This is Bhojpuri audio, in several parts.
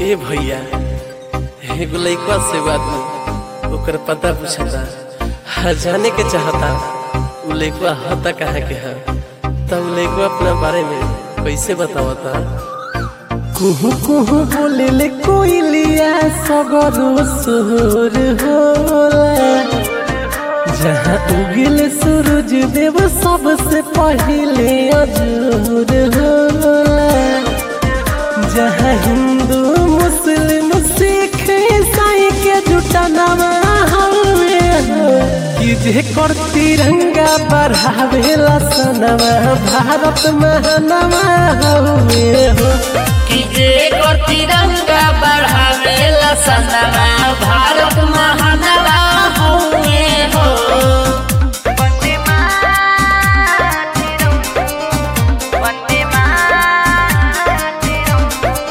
ए भैया एगो लइकवा से एगो आदमी ओकर पता पूछता हा जाने के चाहता उ लइकवा हता कहाँ के हा तब लइकवा अपना बारे में कैसे बतावता कुहू कुहू बोले ले कोइलिया सगरो सुर होला जहाँ उगिल सूरज देव सबसे पहले अजूर होला जहाँ हिंदू मुस्लिम सिख ईसाई के जुटा नवा हवे हो कि जे कर तिरंगा बढ़ावेला सनवा भारत महानवा हवे हो कि जे कर तिरंगा बढ़ावेला सनवा भारत महानवा हउए हो वंदे मातरम वंदे मातरम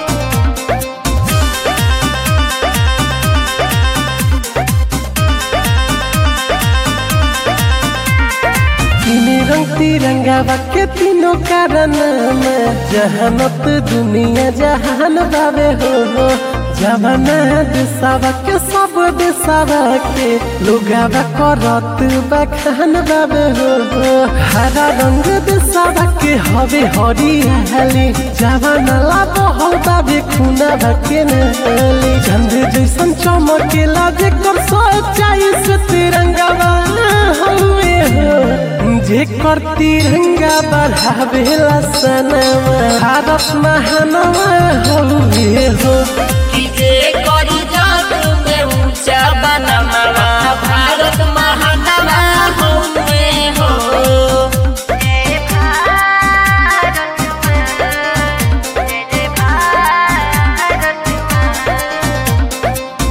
तीन रंग तिरंगा के तीनों कारण जहानत दुनिया जहान बाबे हो जमाना दिशावा के सब दिशावा के लुगावा करत बखान बाबे हो हरा रंग दिशावा के हवे हरियाली जवाना ला बहल बाबे खुना के नली चंद जैसन चमकेला जेकर सच्चाई से तिरंगा हवे हो जेकर तिरंगा बढ़ावेला सनवा भारत महानवा हवे हो कि जे कर जग में ऊंचा बनमवा भारत महानवा हउए हो जय भारत माँ जय जय भारत माँ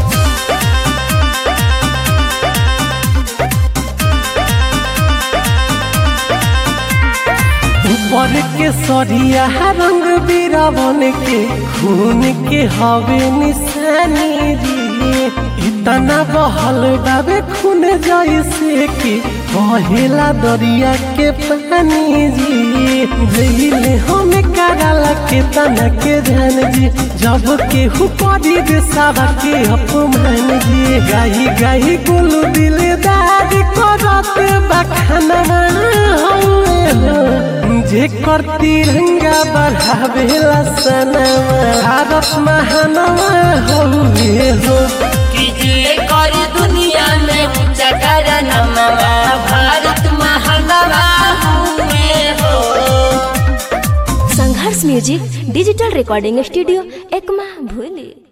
ऊपर के सरिया रंग बीरावन के खून के हवे निशानी जी इतना बहल बाबे खून जैसे कि बहेला दरिया के पानी जी भइले हम कराला के तना के ध्यान जी जब के हुपरी देसावा के अपमान जी गाही गाही गुलू दिलदार करत बखानवा हवे हो जेकर तिरंगा बढ़ावेला सनवा भारत महानवा हवे हो कि जे कर दुनिया में ऊंचा करनमवा भारत महानवा हउए हो Sangharsh music digital recording studio Ekma भूली